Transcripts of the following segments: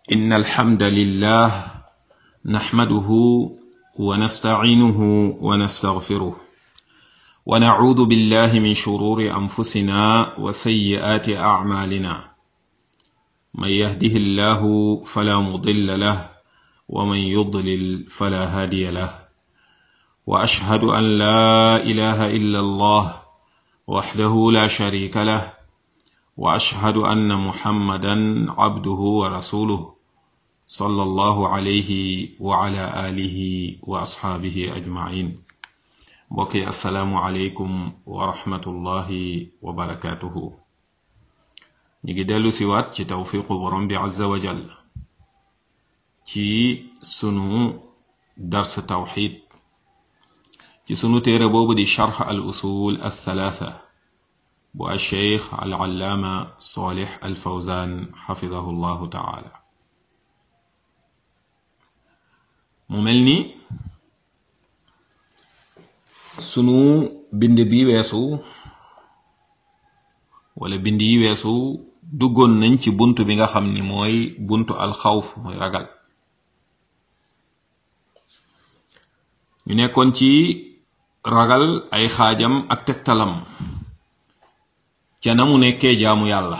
إن الحمد لله نحمده ونستعينه ونستغفره ونعوذ بالله من شرور أنفسنا وسيئات أعمالنا من يهده الله فلا مضل له ومن يضلل فلا هادي له وأشهد أن لا إله إلا الله وحده لا شريك له واشهد ان محمدا عبده ورسوله صلى الله عليه وعلى اله واصحابه اجمعين بقي السلام عليكم ورحمه الله وبركاته نيجي دلو سيوات ci توفيق borom bi azza wa jall ci sunu dars tawhid ci sunu téere boobu di sharh al usul al thalatha bu alcheikh alallaama solih alfawzan xafidahu llahu taala mu mel ni sunu bind bi weesu wala bind yi weesu duggoon nañ ci bunt bi nga xam ni mooy buntu alxawf mooy ragal ñu nekkoon ci ragal ay xaajam ak tegtalam ca na mu nekkee jaamu yàlla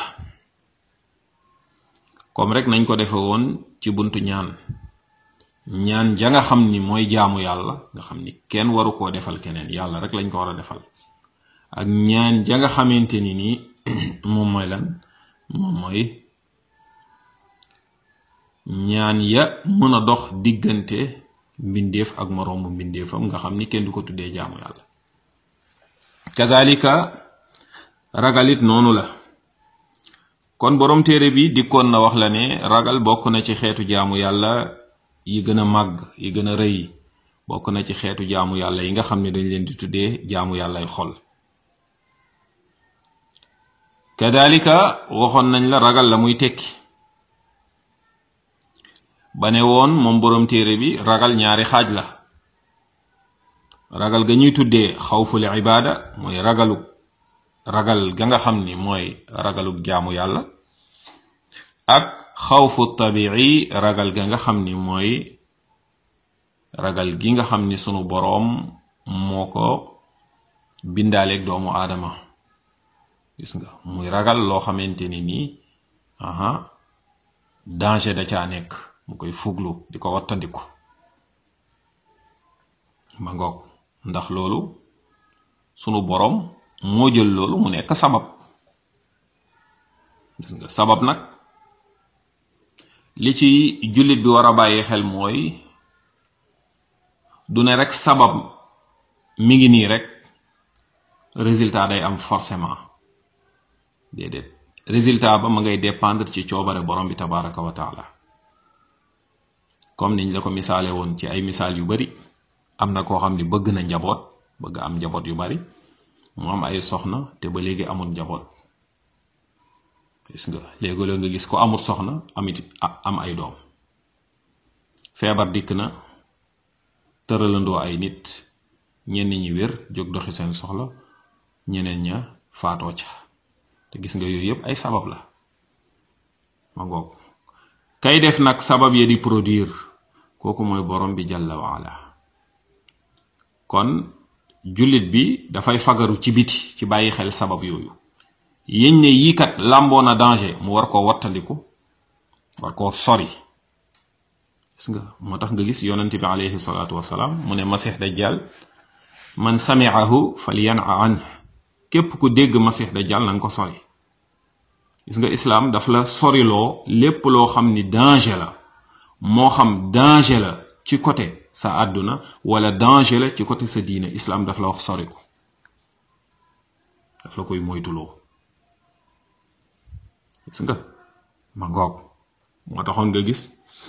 comme rek nañ ko defe woon ci buntu ñaan ñaan ja nga xam ni mooy jaamu yàlla nga xam ni kenn waru koo defal keneen yàlla rek lañ ko war a defal ak ñaan ja nga xamante ni nii moom mooy lan moom mooy ñaan ya mën a dox diggante mbindeef ak moroomu mbindeefam nga xam ni kenn du ko tuddee jaamu yàlla kazalika ragalit noonu la kon borom téere bi dikkoon na wax la ne ragal bokk na ci xeetu jaamu yàlla yi gën a màgg yi gën a rëy bokk na ci xeetu jaamu yàlla yi nga xam ne dañ leen di tuddee jaamu yàllay xol kadalika waxoon nañ la ragal la muy tekki ba ne woon moom borom téere bi ragal ñaari xaaj la ragal ga ñuy tuddee xawful ibaada mooy ragalu ragal ga nga xam ni mooy ragalug jaamu yàlla ak xawfu tabii ragal ga nga xam ni mooy ragal gi nga xam ni sunu boroom moo ko bindaaleeg doomu aadama gis nga muy ragal loo xamante ni nii aha danger da caa nekk mu koy fuglu di ko wattandiku ma ngoog ndax loolu sunu boroom moo jël loolu mu nekk sabab gis nga sabab nag li ci jullit bi war a bàyyi xel mooy du ne rek sabab mi ngi nii rek résultat day am forcément déedéet résultat ba ma ngay dépendre ci coobare borom bi tabaraka wa taala comme niñ la ko misaale woon ci ay misaal yu bari am na koo xam ni bëgg na njaboot bëgg am njaboot yu bari mu am ay soxna te ba léegi amul njaboot gis nga léegi-léeg nga gis ko amul soxna amit am ay doom feebar dikk na tëralandoo ay nit ñenn ñi wér jóg doxi seen soxla ñeneen ña faatoo ca te gis nga yooyu yépp ay sabab la ma ngoog kay def nag sabab ya di produire kooku mooy borom bi jalla waala kon jullit bi dafay fagaru ci biti ci bàyyi xel sabab yooyu yéñ ne yii kat làmboo na danger mu war koo wattandiku war koo sori gis nga moo tax nga gis yonente bi alayhi salaatu wasalaam mu ne masix dajjal man samiahu falyan an képp ku dégg masix dajjal na nga ko sori gis nga islaam daf la soriloo lépp loo xam ni danger la moo xam danger la ci côté sa àdduna wala danger la ci côté sa diine islam daf la wax sori ko daf la koy moytuloo gis nga ma ngoog moo taxoon nga gis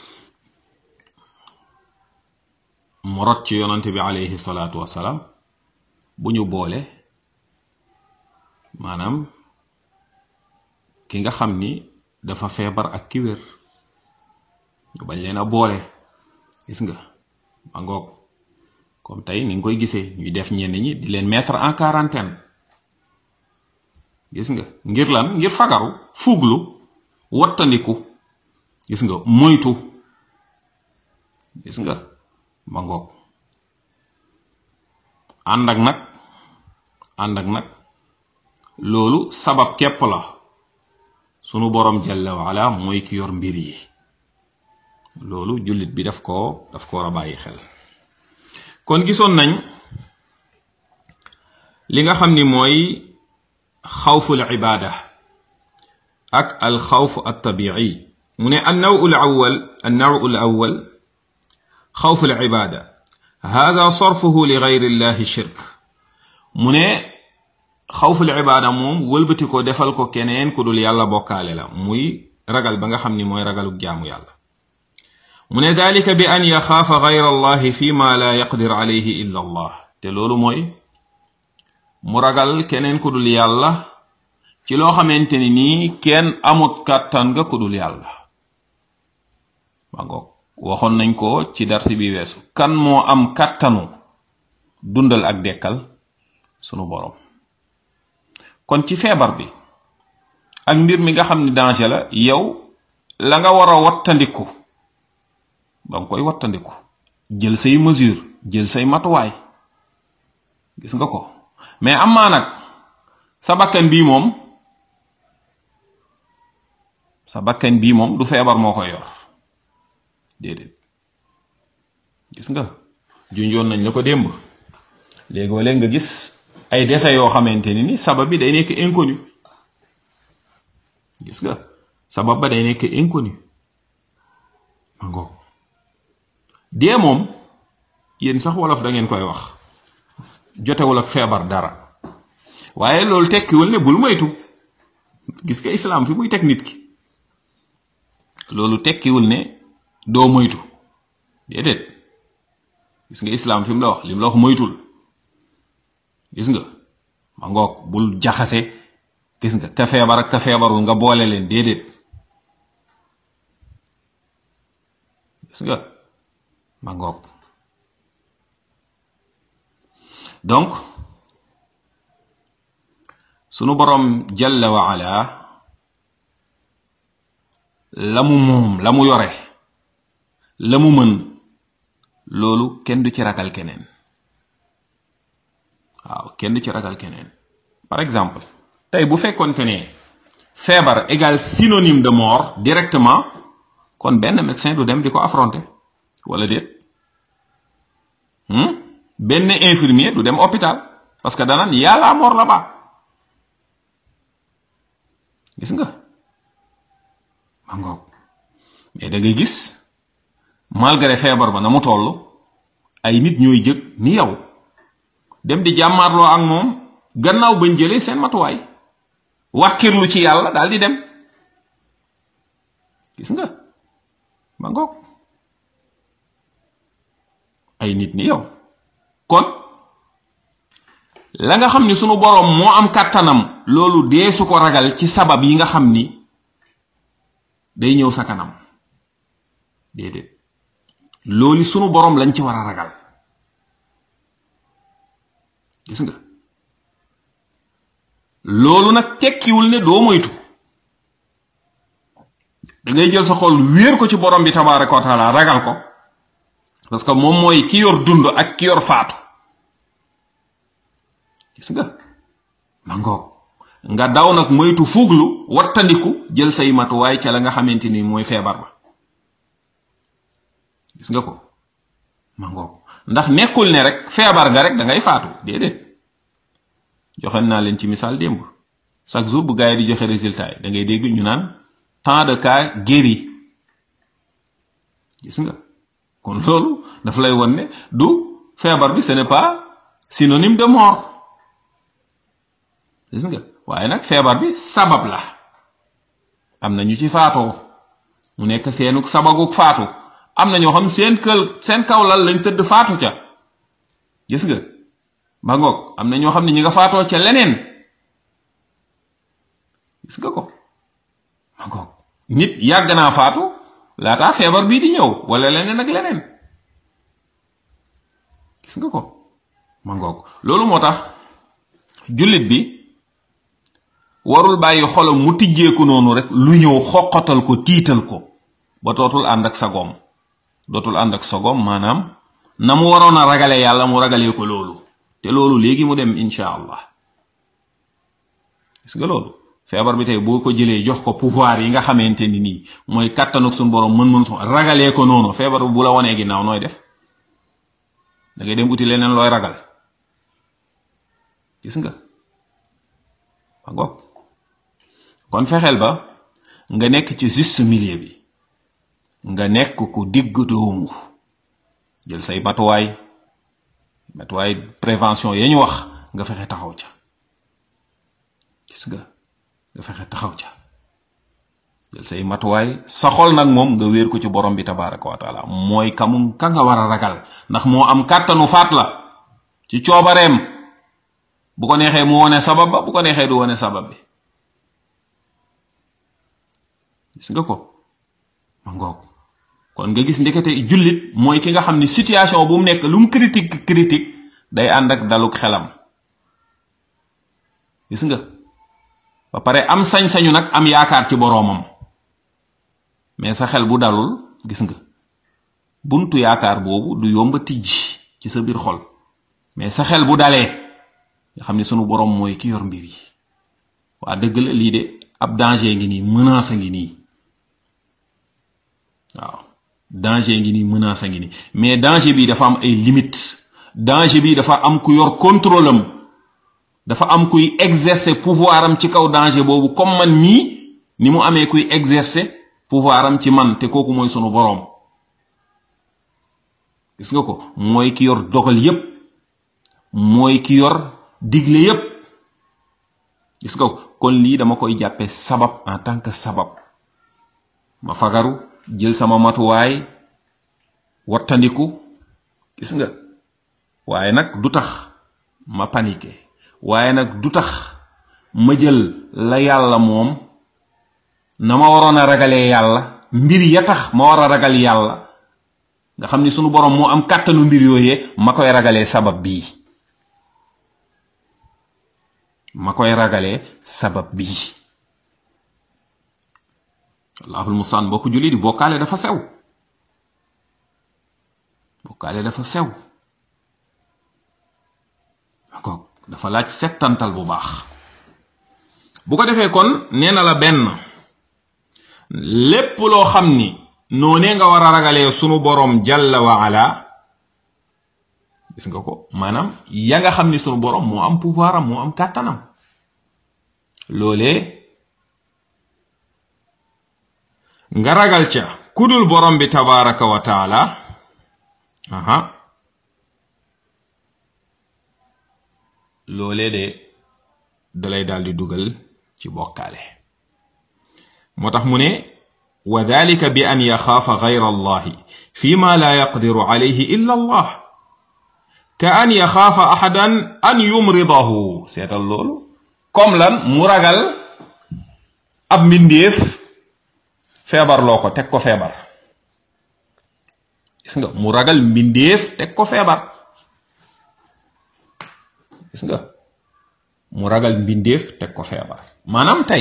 mu rot ci yonante bi alayhi salaatu wasalaam bu ñu boole maanaam ki nga xam ni dafa feebar ak ki wér ñu bañ leen a boole gis nga ma ngoog comme tey ni nga koy gisee ñuy def ñenn ñi di leen mettre en quarantaine gis nga ngir lan ngir fagaru fuglu wattandiku gis nga moytu gis nga ma ngoog ànd ak nag ànd ak nag loolu sabab képp la sunu borom jalla waala mooy ki yor mbir yi loolu jullit bi daf koo daf ko war a bàyyi xel kon gisoon nañ li nga xam ni mooy xawful ibaada ak al xawf al tabi'i mu ne an naw al awwal an naw al awwal xawf al ibaada hada sarfuhu li gayri llahi shirk mu ne xawful ibaada moom wëlbati ko defal ko keneen ku dul yàlla bokkaale la muy ragal ba nga xam ni mooy ragalu jaamu yàlla mu ne dalika bi an yaxaafa gayra allahi fi ma la yaqdir alayhi illa allah te loolu mooy mu ragal keneen ku dul yàlla ci loo xamante ni nii kenn amut kàttan nga ku dul yàlla ma ngoog waxoon nañ ko ci darsi bi weesu kan moo am kàttanu dundal ak dekkal sunu borom kon ci feebar bi ak mbir mi nga xam ni danger la yow la nga war a wattandiku ba nga koy wattandiku jël say mesure jël say matuwaay gis nga ko mais am maa nag sa bakkan bii moom sa bakkan bii moom du feebar moo koy yor déedéet gis nga junjoon nañ la ko démb léegoo léeg nga gis ay dese yoo xamante ni ni sabab bi day nekk inconnu gis nga sabab ba day nekk inconnu ma ngoog dee moom yéen sax wolof da ngeen koy wax jotewul ak feebar dara waaye loolu tekkiwul ne bul moytu gis nga islaam fi muy teg nit ki loolu tekkiwul ne doo moytu déedéet gis nga islaam fi mu la wax li mu la wax moytul gis nga ma ngoog bul jaxase gis nga ka feebar ak ka feebarul nga boole leen déedéet gis nga ma ngoog donc sunu borom jalla wa ala la mu moom la mu yore la mu mën loolu kenn du ci ragal keneen waaw kenn du ci ragal keneen par exemple tey bu fekkoonte ne feebar égal synonyme de mort directement kon benn médecin du dem di ko affronter wala déet benn infirmier du dem hôpital parce que danaan y a la mort là-bas gis nga ma ngoog mais da ngay gis malgré feebar ba na mu toll ay nit ñooy jëg ni yow dem di jàmmaarloo ak moom gannaaw bañ jëlee seen matuwaay wàkkirlu ci yàlla daal di dem gis nga ma ngoog ay nit ni yow kon la nga xam ni sunu boroom moo am kàttanam loolu dee su ko ragal ci sabab yi nga xam ni day ñëw sa kanam déedéet loolu sunu boroom lañ ci war a ragal gis nga loolu nag tekkiwul ne doo moytu da ngay jël sa xol wéer ko ci borom bi tabaraka wa taala ragal ko parce que moom mooy ki yor dund ak ki yor faatu gis nga ma ngoog nga daw nag moytu fuglu wattandiku jël say matuwaay ca la nga xamante ni mooy feebar ba gis nga ko ma ngoog ndax nekkul ne rek feebar nga rek da ngay faatu déedéet joxe naa leen ci misaal démb chaque jour bu gars yi di joxe résultat yi da ngay dégg ñu naan tant de cas guéris gis nga kon loolu dafa lay won ne du feebar bi ce n'est pas synonyme de mort gis nga waaye nag feebar bi sabab la am na ñu ci faatoo mu nekk seenu sabaguk faatu am na ñoo xam seen kël seen kaw lal lañ tëdd faatu ca gis nga ba ngoog am na ñoo xam ne ñi nga faatoo ca leneen gis nga ko ba ngoog nit yàgg naa faatu laataa feebar bii di ñëw wala leneen ak leneen gis nga ko ma ngoog loolu moo tax jullit bi warul bàyyi xolam mu tijjeeku noonu rek lu ñëw xoqatal ko tiital ko ba dootul ànd ak sagoom dootul ànd ak sagoom maanaam na mu waroon a ragale yàlla mu ragalee ko loolu te loolu léegi mu dem incha allah gis nga loolu feebar bi tey boo ko jëlee jox ko pouvoir yi nga xamante ni nii mooy kàttanuk suñu borom mën-mën su ragalee ko noonu feebar bi bu la wanee ginnaaw nooy def da ngay dem uti leneen looy ragal gis nga ba ngoog kon fexeel ba nga nekk ci juste milieu bi nga nekk ku digg doomu jël say matuwaay matuwaay prévention ya ñu wax nga fexe taxaw ca gis nga nga fexe taxaw ca jël say matuwaay sa xol nag moom nga wéer ko ci borom bi tabaraka wa taala mooy kamu ka nga war a ragal ndax moo am kàttanu faat la ci coobareem bu ko neexee mu wone sabab ba bu ko neexee du wone sabab bi gis nga ko ma ngoog kon nga gis ndekete jullit mooy ki nga xam ni situation bu mu nekk lu mu critique critique day ànd ak daluk xelam gis nga ba pare am sañ-sañu nag am yaakaar ci boroomam mais sa xel bu dalul gis nga buntu yaakaar boobu du yomba tijj ci sa biir xol mais sa xel bu dalee nga xam ni sunu boroom mooy ki yor mbir yi waa dëgg la lii de ab danger ngi nii menace ngi nii waaw danger ngi nii menace ngi nii mais danger bi dafa am ay limites danger bi dafa am ku yor contrôle am dafa am kuy exercer pouvoir am ci kaw danger boobu comme man mii ni mu amee kuy exercer pouvoir am ci man te kooku mooy sunu boroom gis nga ko mooy ki yor dogal yépp mooy ki yor digle yépp gis nga ko kon lii dama koy jàppe sabab en tant que sabab ma fagaru jël sama matuwaay wattandiku gis nga waaye nag du tax ma paniqué waaye nag du tax ma jël la yàlla moom na ma waroon a ragalee yàlla mbir ya tax ma war a ragal yàlla nga xam ni sunu borom moo am kàttanu mbir yooyee ma koy ragalee sabab bii ma koy ragalee sabab bii allahul mustaan bokk julli di bokkaale dafa sew bokkaale dafa sew d'accord dafa laaj settantal bu baax bu ko defee kon nee na la benn lépp loo xam ni noonee nga war a ragalee sunu boroom jalla wa ala gis nga ko maanaam ya nga xam ni sunu boroom moo am pouvoir am moo am kàttanam loolee nga ragal ca kudul borom bi tabaraka wa taala aha loolee de dalay daal di dugal ci bokkaale moo tax mu ne wa dalika bi an yaxaafa gayra allahi fi ma la yaqdiru alayhi illa allah ka an yaxaafa ahadan an yumridahu seetal loolu comme lan mu ragal ab mbindeef feebar loo ko teg ko feebar gis nga mu ragal mbindeef teg ko feebar gis nga mu ragal mbindeef teg ko feebar maanaam tey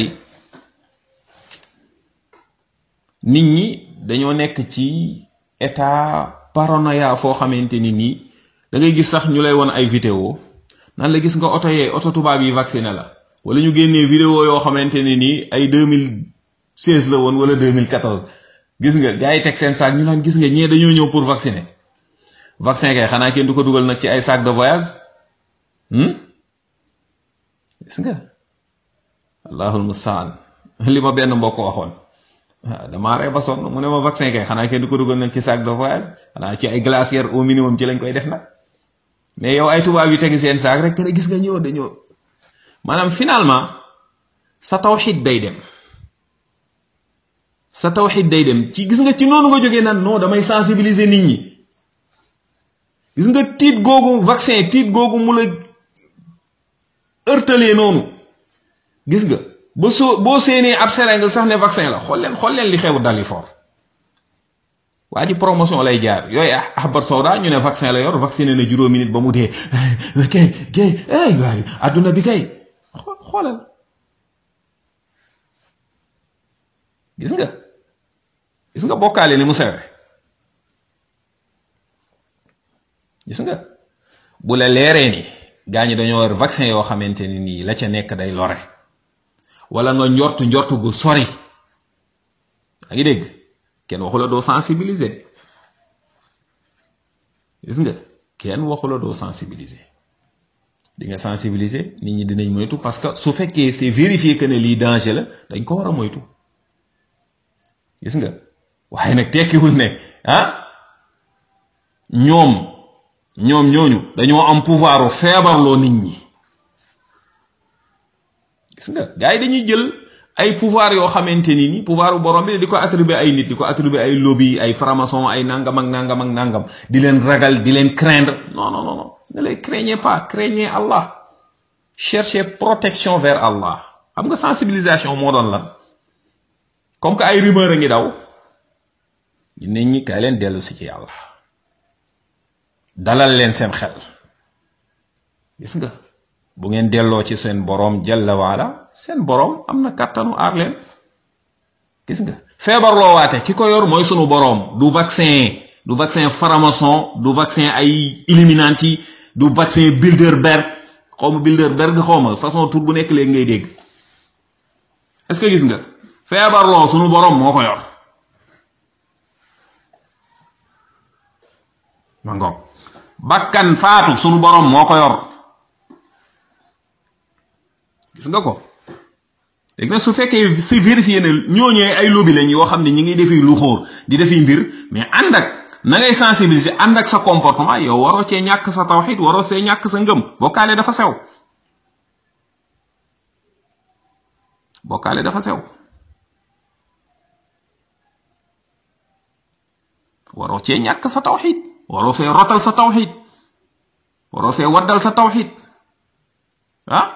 nit ñi dañoo nekk ci état paranoïa foo xamante ni nii da ngay gis sax ñu lay won ay vidéo nan la gis nga oto yee oto tubaab yi vacciné la wala ñu génnee vidéo yoo xamante ne nii ay 2016 la woon wala 2014 gis nga gars yi teg seen saak ñu naan gis nga ñee dañoo ñëw pour vacciner vaccin kay xanaa kenn du ko dugal nag ci ay sac de voyage gis nga allahul mustaan li ma benn mbokk waxoon damaa ree ba sonn mu ne ma vaccin kay xanaa kenn du ko dugal nag ci sac de voyage xanaa ci ay glacière au minimum ci lañ koy def nag mais yow ay tubaab yi tegi seen saak rek ne gis nga ñëw dañoo maanaam finalement sa tawxid day dem sa tawxid day dem ci gis nga ci noonu nga jógee naan non damay sensibiliser nit ñi gis nga tiit googu vaccin tiit googu mu la ërtalee noonu gis nga ba soo boo séenee ab seringue sax ne vaccin la xool leen xool leen li xew dali fort waa ji promotion lay jaar yooyu ahbar sawda ñu ne vaccin la yor vacciné na juróomi nit ba mu dee kay kay ay waay adduna bi kay xoolal gis nga gis nga bokkaale ni mu sewe gis nga bu la leeree ni gaa ñi dañoo war vaccin yoo xamante ni nii la ca nekk day lore wala nga njortu njortu gu sori a ngi dégg kenn waxu la doo sensibiliser de gis nga kenn waxu la doo sensibiliser di nga sensibiliser nit ñi dinañ moytu parce que su fekkee c'est vérifié que ne lii danger la dañ ko war a moytu gis nga waaye nag tekkiwul ne ah ñoom ñoom ñooñu dañoo am pouvoir feebarloo nit ñi gis nga gars yi dañuy jël ay pouvoir yoo xamante ni ni pouvoir borom bi di ko attribuer ay nit di ko attribuer ay lobby ay franc-maçon ay nangam ak nangam ak nangam di leen ragal di leen craindre non non non ne les craignez pas craignez Allah cherchez protection vers Allah xam nga sensibilisation moo doon lan comme que ay rumeur a ngi daw nit ñi kay leen dellu si ci yàlla dalal leen seen xel gis nga bu ngeen delloo ci seen boroom jalla waala seen boroom am na kàttanu aar leen gis nga feebar loo waate ki ko yor mooy sunu boroom du vaccin du vaccin faramason du vaccin ay illuminati du vaccin Bilderberg xaw ma Bilderberg xaw ma façon tur bu nekk léegi ngay dégg est-ce que gis nga feebar loo sunu boroom moo ko yor ma ngoog bakkan faatu sunu boroom moo ko yor gis nga ko léegi nag su fekkee c'est vérifié ne ñooñee ay lobby lañ yoo xam ne ñi ngi defi lu xóor di defi mbir mais ànd ak na ngay sensibiliser ànd ak sa comportement yow waroo cee ñàkk sa tawxid waroo see ñàkk sa ngëm bokkaale dafa sew bokkaale dafa sew waroo cee ñàkk sa tawxid waroo see rotal sa tawxid waroo see waddal sa tawxid ah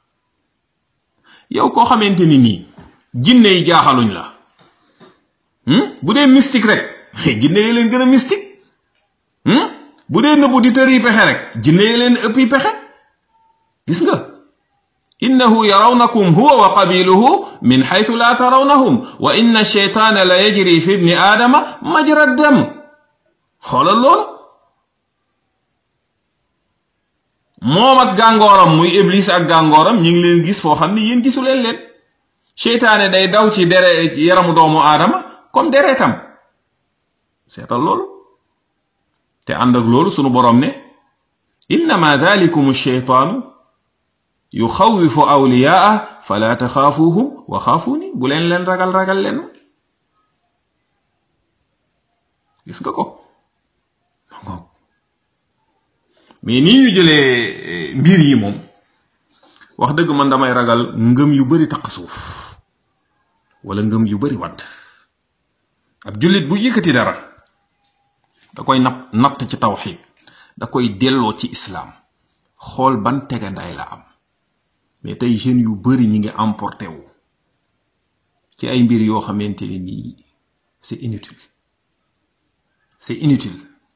yow koo xamante ni nii jinne yi jaaxaluñ la bu dee mystique rek jinne yi leen gën a mystique bu dee nëbbu di tëri pexe rek jinne yi leen ëppi pexe gis nga innahu yarawnakum huwa wa qabiluhu min xaytu la tarawnahum wa inna sheytaana la yajri fi ibni aadama majra dam xoolal loolu moom ak gàngooram muy iblis ak gàngooram ñi ngi leen gis foo xam ni yéen gisu leen leen seytaane day daw ci dere yaramu doomu aadama comme deretam seetal loolu te ànd ak loolu sunu borom ne innama dalikum sheytaanu yuxawifu awliyaa fala taxaafuuhum wa xaafuuni bu leen leen ragal ragal leen gis nga ko mais nii ñu jëlee mbir yi moom wax dëgg man damay ragal ngëm yu bari taq suuf wala ngëm yu bari wadd ab jullit bu yëkkati dara da koy napp natt ci tawxid da koy delloo ci islaam xool ban tegandaay la am mais tey jeunes yu bari ñi ngi emporté wu ci ay mbir yoo xamante ni nii c'est inutile c'est inutile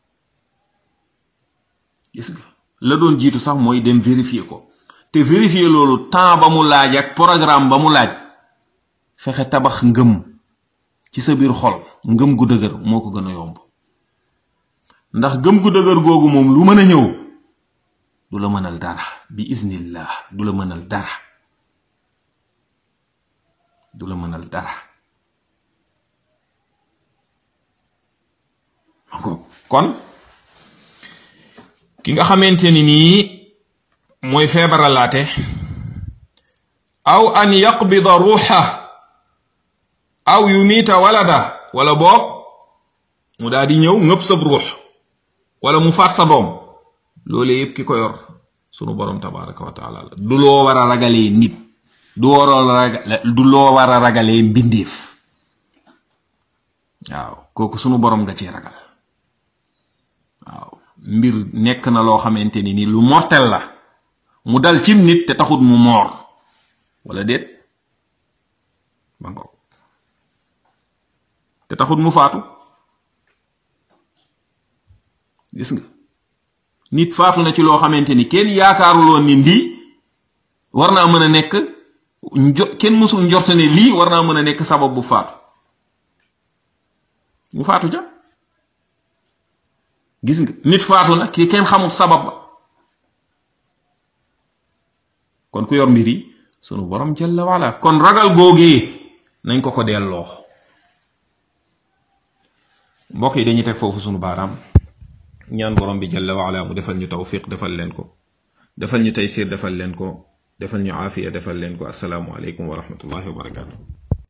gis nga la doon jiitu sax mooy dem vérifier ko te vérifier loolu temps ba mu laaj ak programme ba mu laaj fexe tabax ngëm ci sa biir xol ngëm gu dëgër moo ko gën a yomb ndax ngëm gu dëgër googu moom lu mën a ñëw du la mënal dara bi iznillah du la mënal dara du la mënal dara kon ki nga xamante ni nii mooy feebaralaate aw an yaqbida ruuxa aw yumiita walada wala boog mu daal di ñëw ngëpp sab ruux wala mu faat sa doom loolu yëpp ki ko yor sunu borom tabaraka wa taala la du loo war a ragalee nit du waroo ragal du loo war a ragalee mbindeef waaw kooku sunu borom nga ci ragal waaw mbir nekk na loo xamante ni ni lu mortel la mu dal cim nit te taxut mu moor wala déet ba ngoog te taxut mu faatu gis nga nit faatu na ci loo xamante ni kenn yaakaaruloon ni ndii war naa mën a nekk njo kenn mësul njorte ne lii war naa mën a nekk sabab bu faatu mu faatu ja gis nga nit faatu na ki kenn xamul sabab ba kon ku yor mbir yi sunu borom jalla wala kon ragal googee nañ ko ko delloo mbokk yi dañuy teg foofu sunu baaraam ñaan borom bi jalla waala mu defal ñu tawfiq defal leen ko defal ñu taysir defal leen ko defal ñu aafiya defal leen ko asalaamu aleykum wa rahmatullahi wa barakatuh